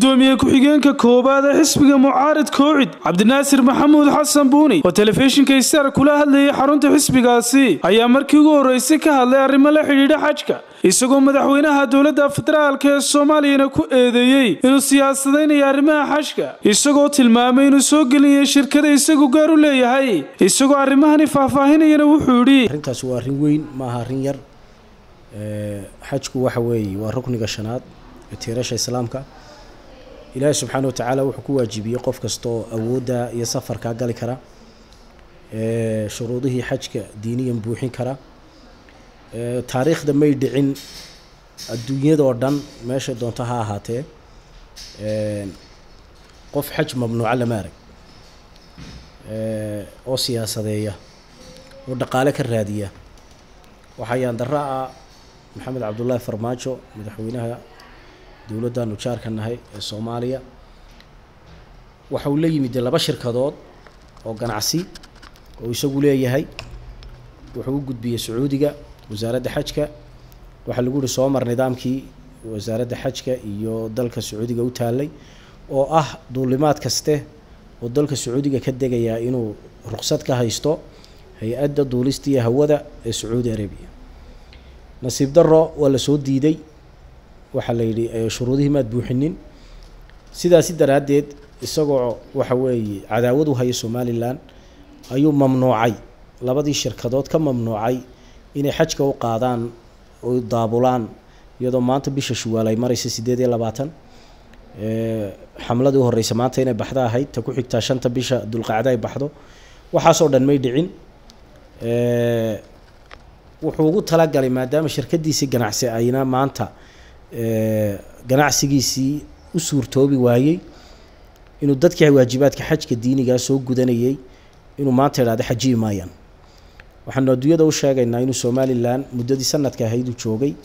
gudoomiye ku-xigeenka koowaad ee xisbiga mucaarid koocid cabdinaasir maxamuud xasan buuni oo telefishinka star kula hadlayay xarunta xisbigaasi ayaa markii ugu horreysay ka hadlay arrimo la xidhiidha xajka isagoo madaxweynaha dowladda federaalk ee soomaaliyana ku eedeeyey inuu siyaasadaynayo arrimaha xajka isagoo tilmaamay inuu soo gelinaya shirkada isagu gaar u leeyahay isagoo arrimahani faahfaahinayana wuxuu yidhi arrintaas waa arrin weyn maaha arrin yar xajku waxa weeye waa rukniga shanaad ee tiirasha islaamka ilaahi subxaana watacaala wuxuu ku waajibiyey qof kasta oo awoodda iyo safarkaa gali kara shuruudihii xajka diiniyan buuxin kara taariikhda may dhicin adduunyada oo dhan meeshay doonto ha ahaatee qof xaj mamnuuca lama arag oo siyaasadeeya oo dhaqaale ka raadiya waxaa yaandaro ah maxamed cabdullaahi farmaajo madaxweynaha dowladdaanu jaarka nahay ee soomaaliya waxa uu la yimid laba shirkadood oo ganacsi oo isagu leeyahay wuxuu u gudbiyey sacuudiga wasaaradda xajka waxaa lagu yihi soo mar nidaamkii wasaaradda xajka iyo dalka sacuudiga u taalay oo ah duulimaad kaste oo dalka sacuudiga ka degayaa inuu ruqsad ka haysto hay-adda duulista iyo hawada ee sacuudi arabiya nasiib daro waa la soo diiday waxaa la yidhi shuruudihii maad buuxinin sidaasi daraaddeed isagoo waxa weeye cadaawad u haya somalilan ayuu mamnuucay labadii shirkadood ka mamnuucay inay xajka u qaadaan oo daabulaan iyadoo maanta bisha shuwaal ay maraysa siddeed iyo labaatan xamladii u horreysa maanta inay baxdo ahayd ta ku xigtaa shanta bisha dulqacda ay baxdo waxaasoo dhan may dhicin wuxuu ugu talagalay maadaama shirkadiisii ganacsi ayna maanta ganacsigiisii u suurtoobi waayey inuu dadkii waajibaadka xajka diinigaa soo gudanayay inuu maanta idhahdo xajiyi maayaan waxaanu adduunyada u sheegaynaa inuu somalilan muddadii sanadka ahayd uu joogay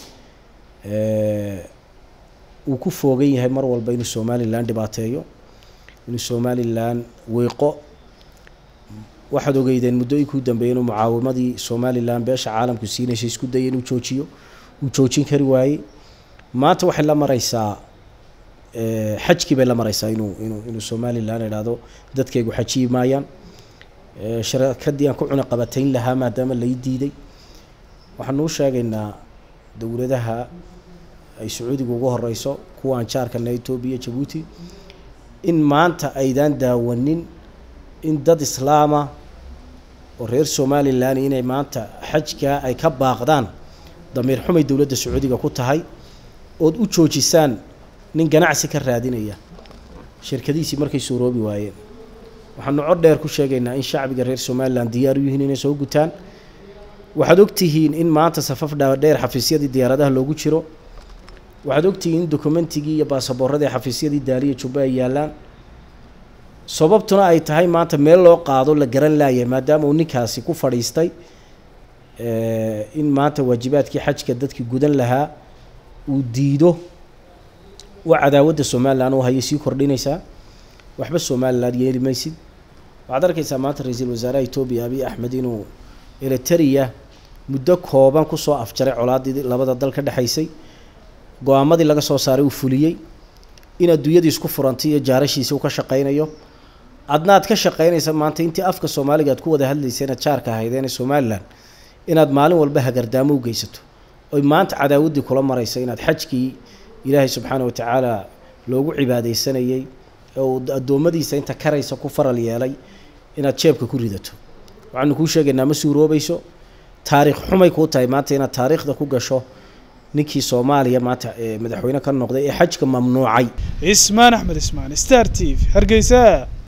uu ku foogan yahay mar walba inuu somalilan dhibaateeyo inuu somalilan weyqo waxaad ogeydeen muddooyinkii u dambeeyay inuu mucaawimadii somalilan beesha caalamku siinaysa isku dayay inuu joojiyo uu joojin kari waayey maanta waxay la maraysaa xajkii bay la maraysaa inuu inuu inuu somalilan idhaahdo dadkaygu xajiyi maayaan shirkadii aan ku cuna qabatayn lahaa maadaama lai diiday waxaanu u sheegaynaa dowladaha ay sacuudiga ugu horeyso kuwaan jaarkana etoobiya jabuuti in maanta aydaan daawanin in dad islaama oo reer somalilan inay maanta xajkaa ay ka baaqdaan damiir xumay dowladda sacuudiga ku tahay ood u joojisaan nin ganacsi ka raadinaya shirkadiisii markay suuroobi waayeen waxaanu cod dheer ku sheegaynaa in shacbiga reer somalilan diyaar u yihiin inay soo gutaan waxaad ogtihiin in maanta safaf dhaadheer xafiisyadii diyaaradaha loogu jiro waxaad ogtihiin in dokumentigii iyo baasaboorradii xafiisyadii daaliya jubba ay yaallaan sababtuna ay tahay maanta meel loo qaado la garan laayay maadaama uu ninkaasi ku fadhiistay in maanta waajibaadkii xajka dadkii gudan lahaa uu diido waa cadaawadda somalilan u haya sii kordhinaysaa waxba somalilan yeeli maysid waxaad arkaysaa maanta ra-iisul wasaaraha etoobiya abiy axmed inuu eriteria muddo kooban kusoo afjaray colaadii labada dal ka dhexaysay go-aamadii laga soo saaray uu fuliyey in adduunyadii isku furantay iyo jaarashiisa uu ka shaqaynayo adna aad ka shaqaynaysa maanta intii afka soomaaliga aad ku wada hadlayseen aad jaarka ahaydeene somalilan inaad maalin walba hagardaamo u geysato oy maanta cadaawaddii kula maraysa inaad xajkii ilaahay subxaana watacaala loogu cibaadeysanayey oo addoommadiisa inta karaysa ku faral yeelay inaad jeebka ku ridato waxaanu kuu sheegaynaa ma suuroobayso taariikh xumay kuu tahay maanta inaad taariikhda ku gasho ninkii soomaaliya maanta madaxweyne ka noqday ee xajka mamnuucay cismaan axmed ismaan star t v hargeysa